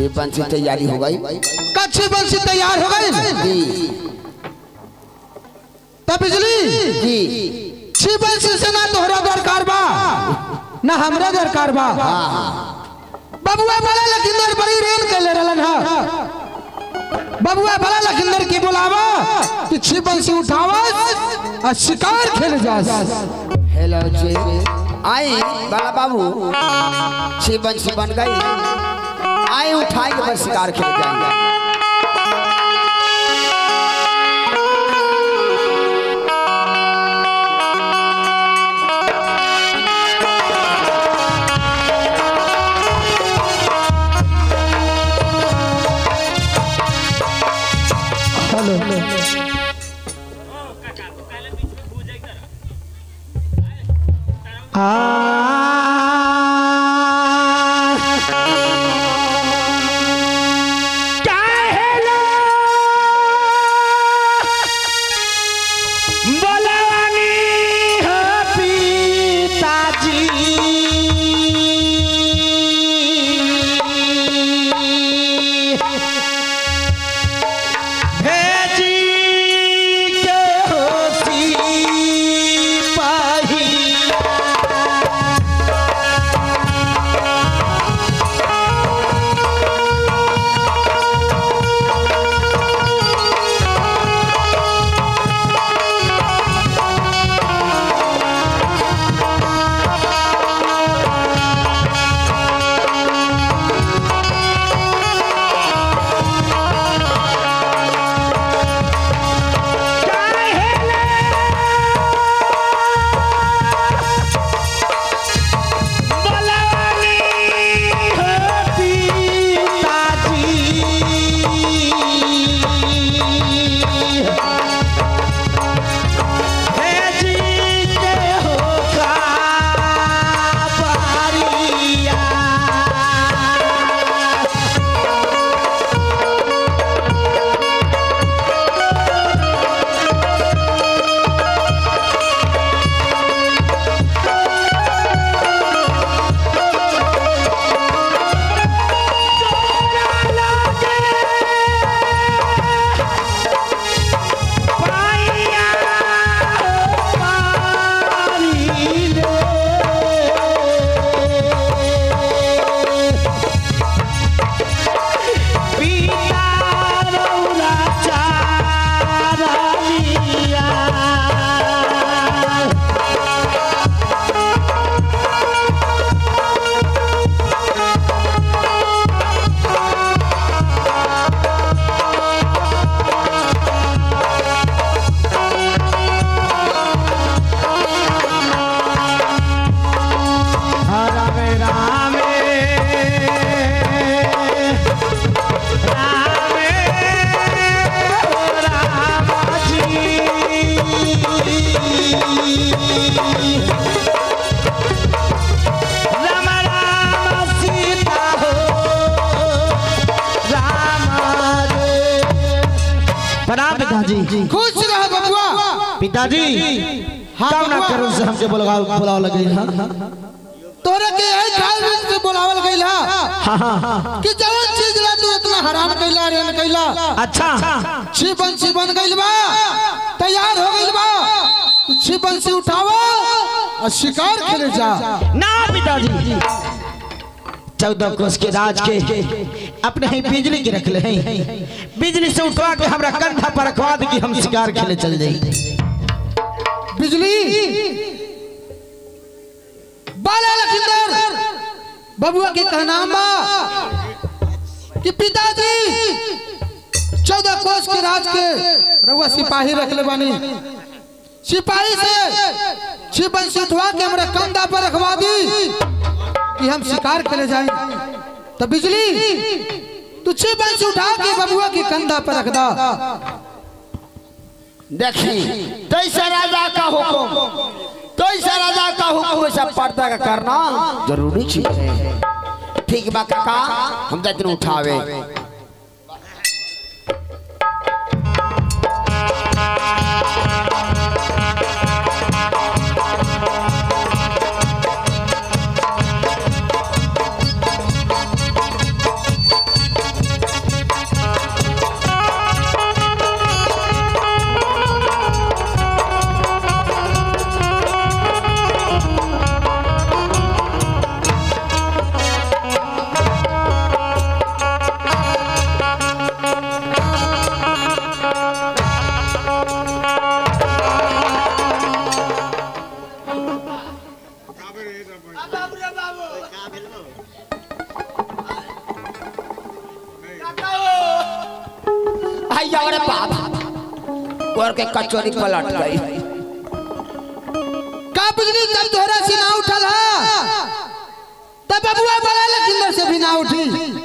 छिप बंसी तैयारी हो गई कच्छी बंसी तैयार हो गई जी तब बिजली जी छी बंसी से ना तोहरा दरकार बा ना हमरा दरकार बा बबुआ भला लखिंदर बड़ी रेल के ले रहलन हा बबुआ भला लखिंदर की बुलावा कि छी बंसी उठावा और शिकार खेल जा हेलो जी आई बड़ा बाबू छिप बंसी बन गई आई उठाई के बस शिकार खेल जाएंगे प्रणाम पिताजी खुश रह बबुआ पिताजी हाँ, काम ना बबुआ। करो से हमके बुलावा बुलावा लगे हाँ तोरे के यही ख्याल में से बुलावल गइल हा हाँ हाँ कि जवन चीज ला तू इतना हैरान कैला रेन कैला अच्छा छिपन छिपन गइल बा तैयार हो गइल बा तू छिपन से उठावा और शिकार खेले जा ना पिताजी चौदह कोस के राज के अपने ही बिजली के रख ले हैं बिजली से उठवा के हमरा कंधा पर रखवा दे कि हम शिकार खेले चल जाई बिजली बाला लखिंदर बबुआ के कहना बा कि पिताजी चौदह कोस के राज के रउआ सिपाही रख ले बानी सिपाही से छिपन से उठवा के हमरा कंधा पर रखवा दी कि हम शिकार करे जाए तो बिजली तू छिपन से उठा के बबुआ के कंधा पर रख दा देखी तैसा राजा का हुक्म तैसा राजा का हुक्म वैसा पर्दा का करना जरूरी चीज है ठीक बा काका हम जाते उठावे भैया अरे बाप और के कचौरी पलट गई का बिजली जब तोहरा से ना उठल हा तब बबुआ बड़ा लखिंदर से भी ना उठी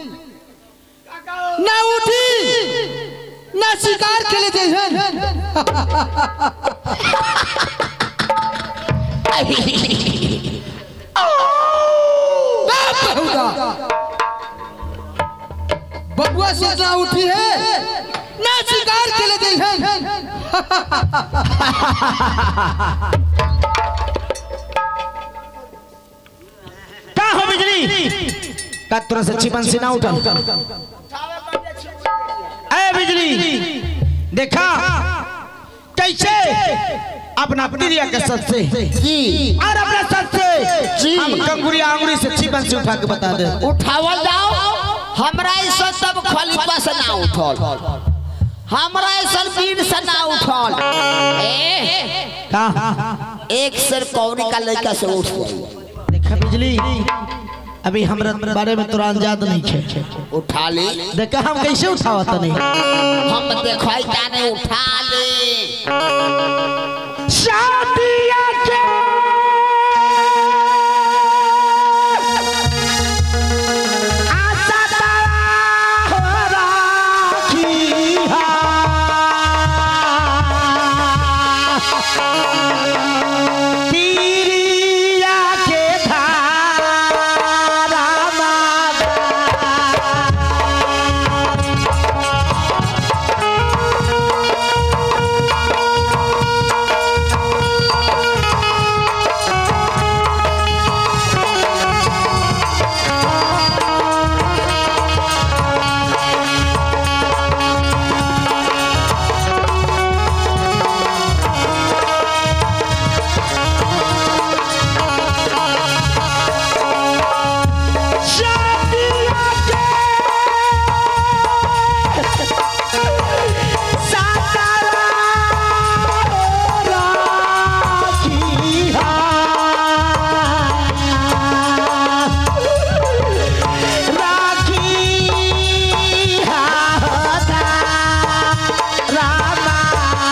ना उठी ना शिकार खेले जइहन बाप बहुदा बबुआ से ना उठी है ना शिकार खेले जइहन का हो बिजली का तोरा से चिपन से ना उठल ए बिजली देखा कैसे अपना प्रिया के सच से जी और अपने सच से जी। हम कंगुरिया अंगुरी से चिपन से उठा के बता दे उठावल जाओ हमरा ऐसा सब खलीफा से ना उठल हमरा ऐसा पीर से ना उठल ए, का एक सर कौरी का लड़का से उठ गई देखा बिजली अभी हमरा बारे में तोरा अंजाद नहीं है उठा ली देखा हम कैसे उठावत नहीं हम देखो जाने उठा ली शादिया के आशा तारा हो राखी हा। तीरिया के धारा मागा शादिया के सातारा राखी हा। राखी हा होता रामा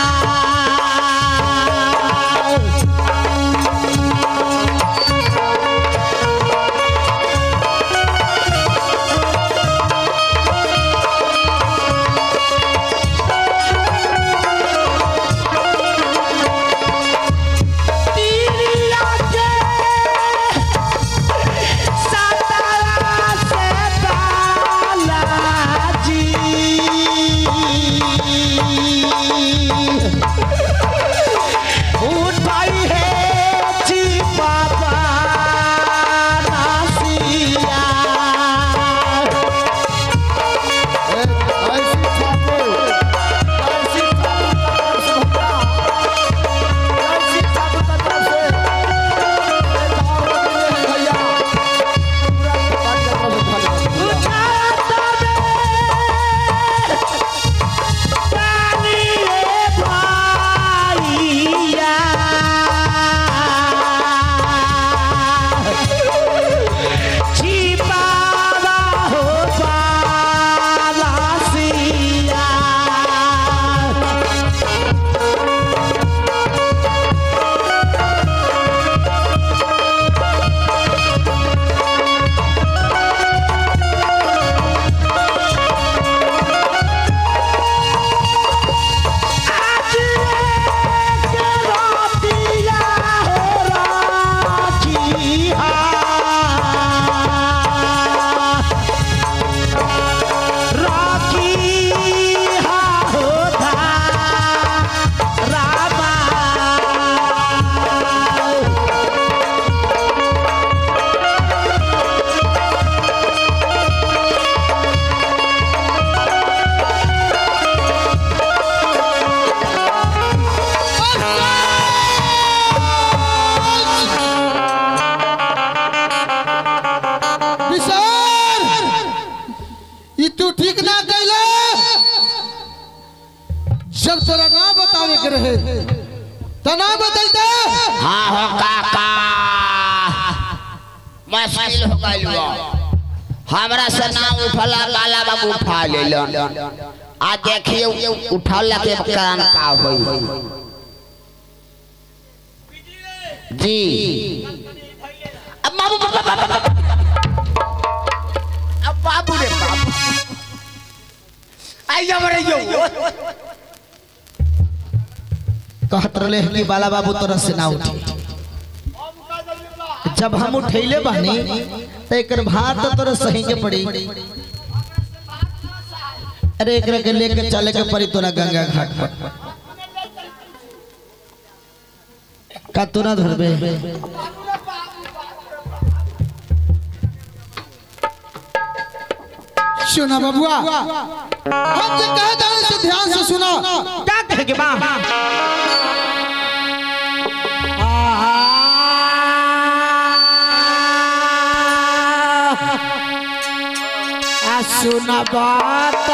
तीरिया के सातारा से बालाजी उठाई है ची बाबा नासिया पानी रे भाइया छिपावा हो बालासिया आज के रातिया हो राखी हा राखी हा होता रामा विशाल ई तू ठीक ना कैले जब तोरा ना बतावे के रहे तो ना बतैते हाँ हो काका मुश्किल हो गइल बा हमरा से ना उठला काला बाबू उठा लेलन आ देखिए उठौला के कारण का होई जी अब बाबू बाबू बाबू अब बाबू रे बाबू आई जा रे यो कहत रहे कि बाला बाबू तोरा से ना उठी जब हम उठैले बानी तो एकर भार तो तोरा सही के पड़ी अरे एकरा के लेके चले के पड़ी तोरा गंगा घाट पर का तू ना धरबे सुना बबुआ हम जे कहे जाने से ध्यान से सुना का कहे के बा सुना बात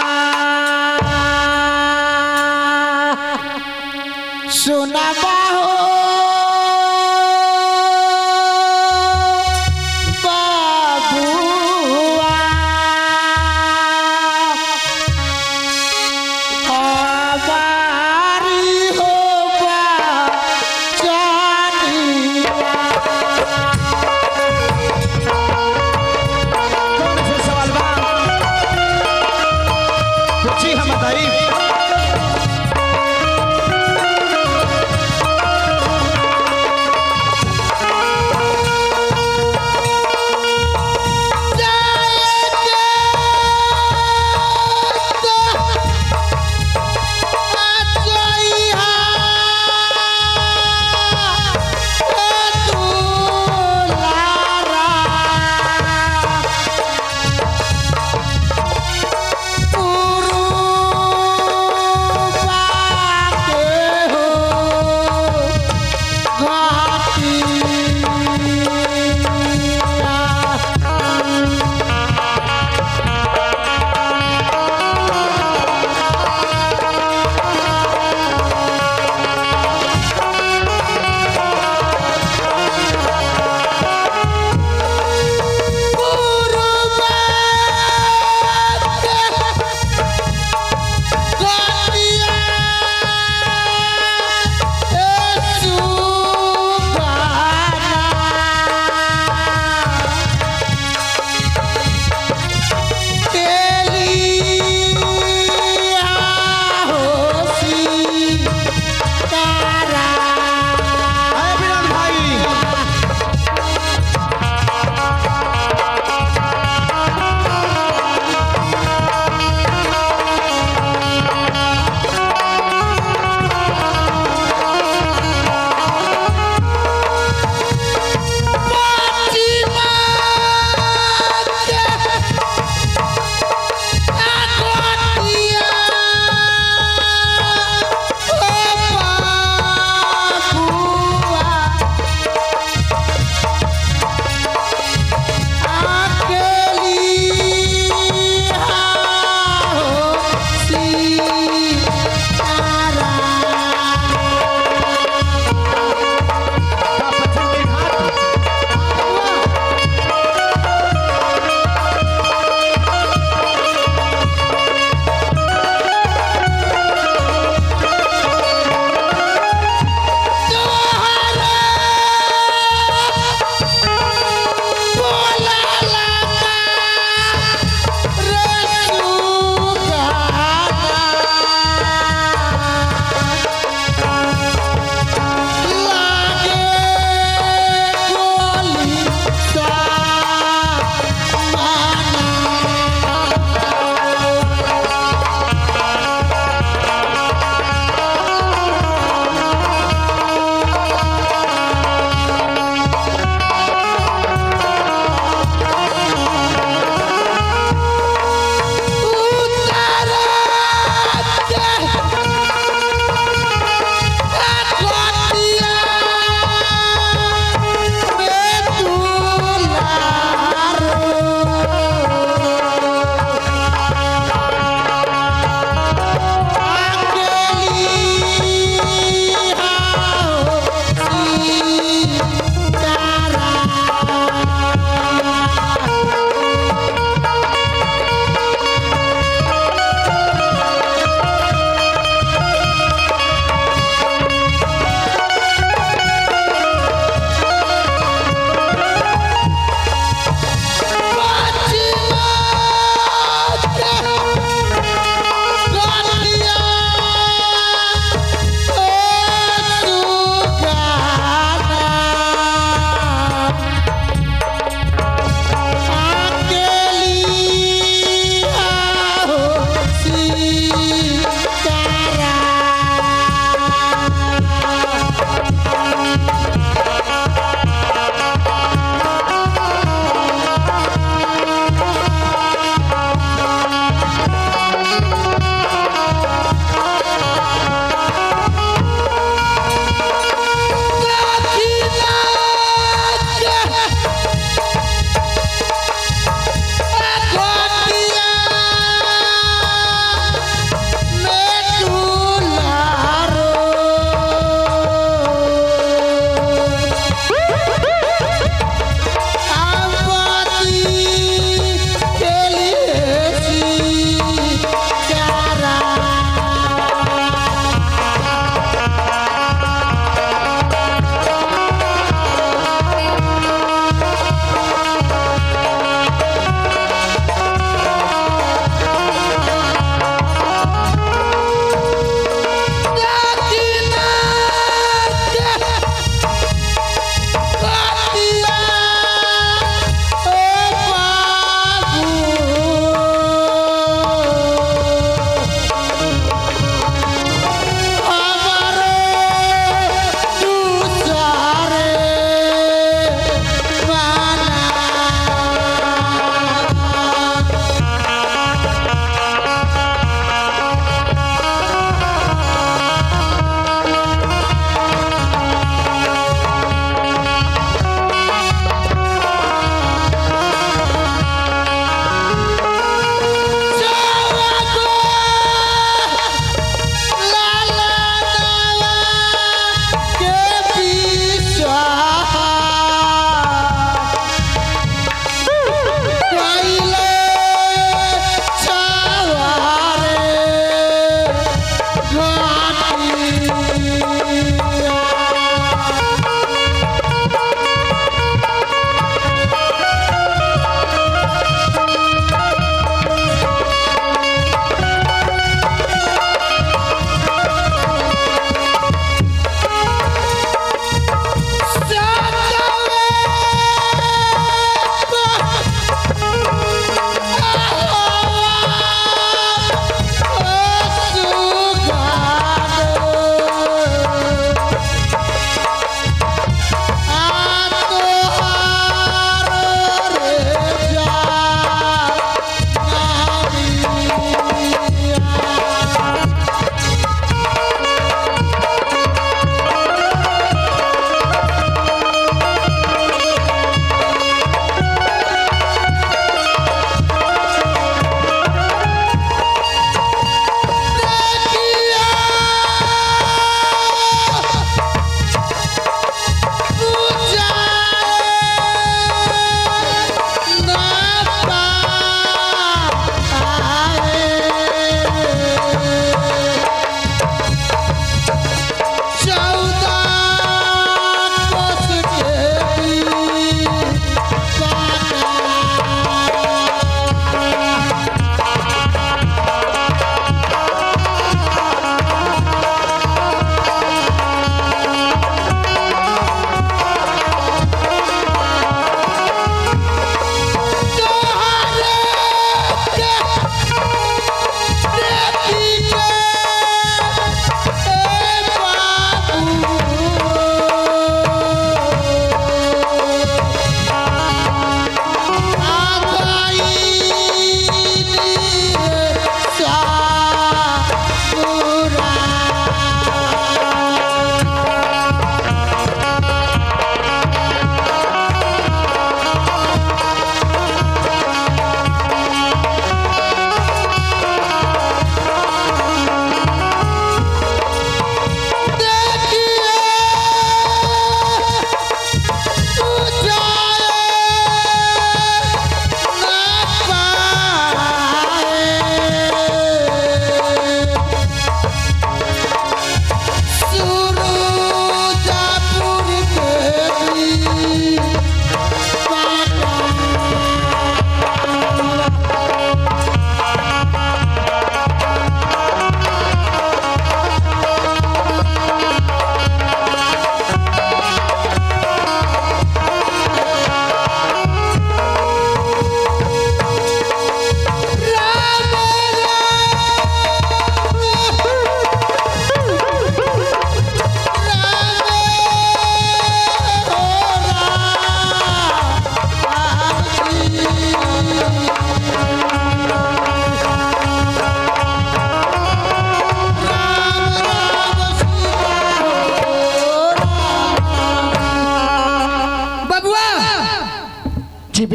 सुना बाहो बाबुआ हमारी हो जानिया कौन से सवाल बा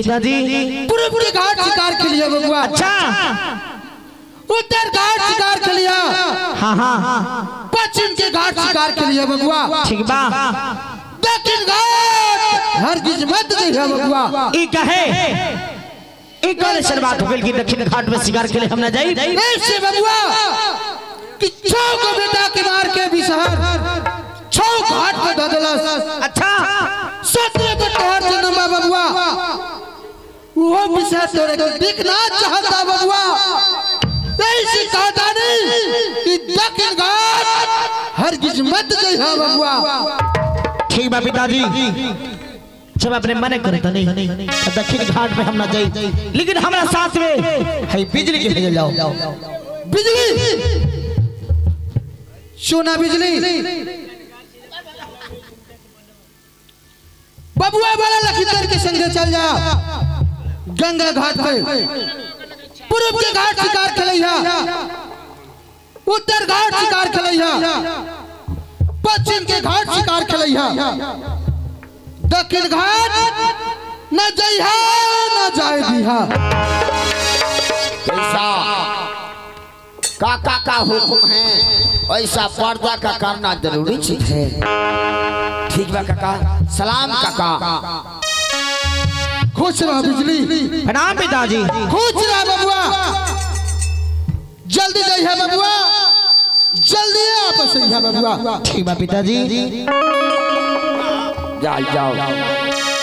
पिताजी पूर्व के घाट शिकार के लिए बबुआ अच्छा उत्तर घाट शिकार के लिए हाँ हाँ पश्चिम के घाट शिकार के लिए बबुआ ठीक बा दक्षिण घाट हर किस मत जइहा बबुआ ई कहे ई कौन ऐसन बात हो गइल कि दक्षिण घाट में शिकार के लिए हम ना जाई ऐसे बबुआ कि छौ को बेटा के मार के बिसहर छौ घाट पे धदलस अच्छा सत्रह को तोहर जन्म बा बबुआ वो बिसहर तोरे को दिखना चाहता बबुआ ऐसे कहता नहीं कि दक्षिण घाट हर किस मत जइहा बबुआ ठीक बा पिताजी जब अपने मने करे तो नहीं तो दक्षिण घाट में हम ना जाई लेकिन हमरा साथ में है बिजली के भेज जाओ बिजली सोना बिजली बबुआ वाला लखीसर के संगे चल जा गंगा घाट पे पूर्व के घाट शिकार खेलैया उत्तर घाट शिकार खेलैया पश्चिम के घाट शिकार खेलैया दक्षिण घाट न जइहा न जाए दिहा ऐसा काका का हुक्म है ऐसा पर्दा का करना जरूरी चीज है ठीक बा काका सलाम काका खुश रह बिजली प्रणाम पिताजी खुश रह बबुआ जल्दी जइहा बबुआ जल्दी आपस जइहा बबुआ ठीक बा पिताजी जाओ जाओ